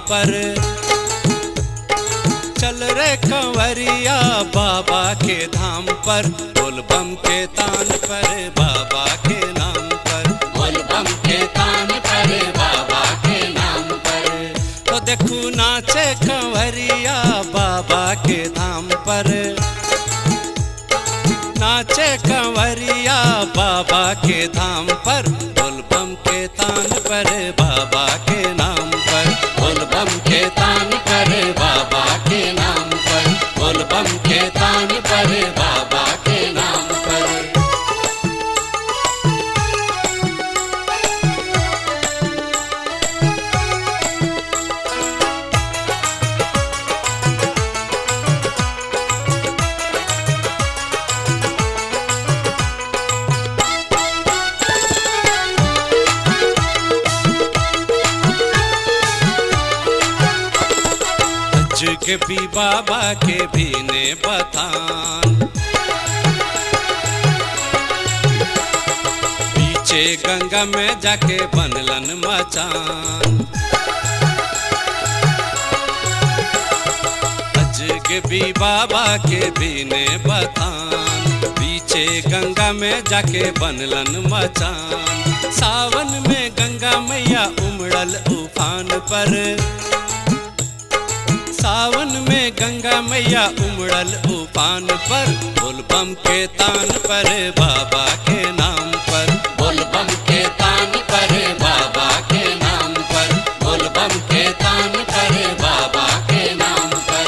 पर चल रे कंवरिया बाबा के धाम पर बोल बम के तान पर बाबा के नाम पर बोल बम के तान पर बाबा के नाम पर तो देखू नाचे कंवरिया बाबा के धाम पर नाचे कंवरिया बाबा के धाम पर बोल बम के तान पर बाबा के नाम पर बोल बम के तान पर बाबा के नाम पर बोल बम के तान पर बाबा के नाम पर हज के भी बाबा के भी ने बतान पीछे गंगा में जाके बनलन मचान हज के भी बाबा के भी ने बतान पीछे गंगा में जाके बनलन मचान सावन में गंगा मैया उमड़ल उफान पर सावन में गंगा मैया उमड़ल उफान पर बोल बम के तान पर बाबा के नाम पर बोल बम के तान पर बाबा के नाम पर बोल बम के तान पर बाबा के नाम पर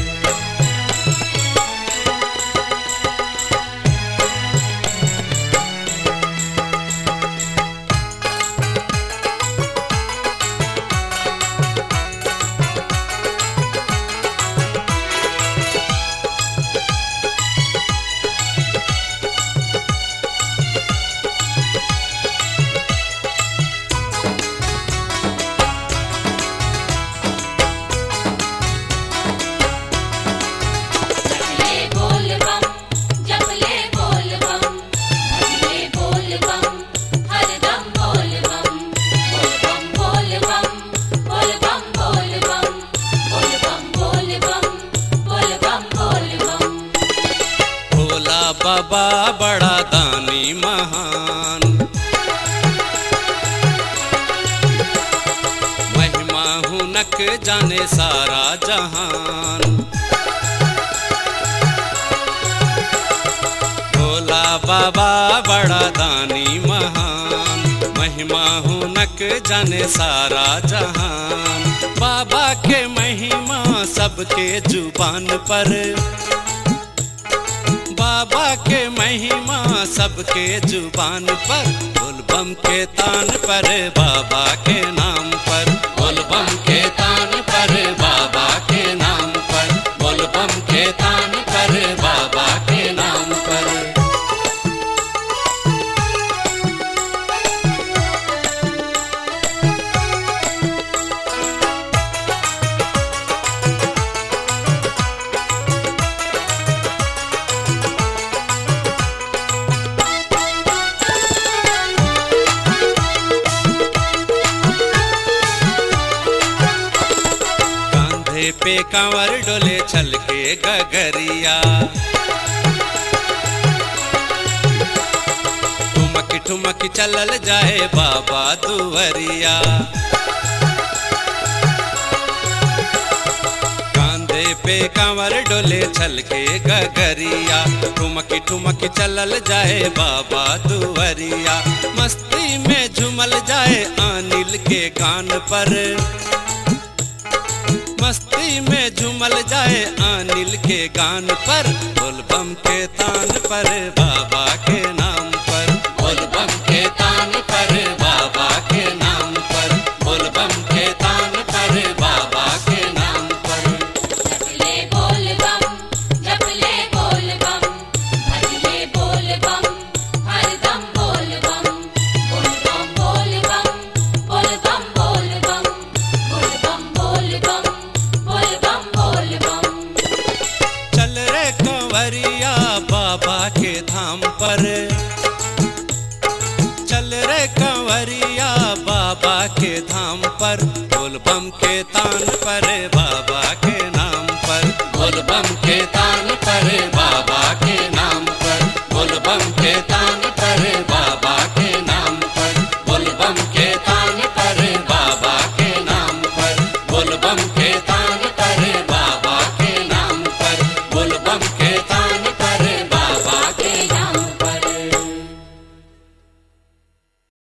जपले बोल बम जपले बोल बम भजले बोल बम हरदम बोल बम बोल बम बोल बम बोल बम बोल बम बोल बम बोल बम बोल बम बोल बम भोला बाबा बड़ा दानी महान महिमा हुनक जाने सारा जहान भोला बाबा बड़ा दानी महान महिमा हुनक जाने सारा जहान बाबा के महिमा सबके जुबान पर बाबा के महिमा सबके जुबान पर बोल बम के तान पर बाबा के नाम पर बोल बम के तान पर बाबा के नाम पर बोल बम के तान पर बाबा के नाम पर कांधे पे कांवर डोले छल के गगरिया ठुमक ठुमक चलल जाए बाबा दुवरिया कांधे पे कांवर डोले छल के गगरिया ठुमक ठुमक चलल जाए बाबा दुवरिया मस्ती में झूमल जाए अनिल के कान पर मस्ती में झूमल जाए अनिल के गान पर बोल बम के तान पर बाबा के नाम पर बोल बम के तान पर बाबा के नाम पर बोल बम के तान पर बाबा के नाम पर जपले बोल बम जपले बोल बम भजले बोल बम हरदम बोल बम बोल बम बोल बम बोल बम बोल बम बोल बम बोल बम बोल बम बोल बम चल रे कंवरिया बाबा के धाम पर चल रे कंवरिया बाबा के धाम पर बोल बोल बम के तान पर बाबा के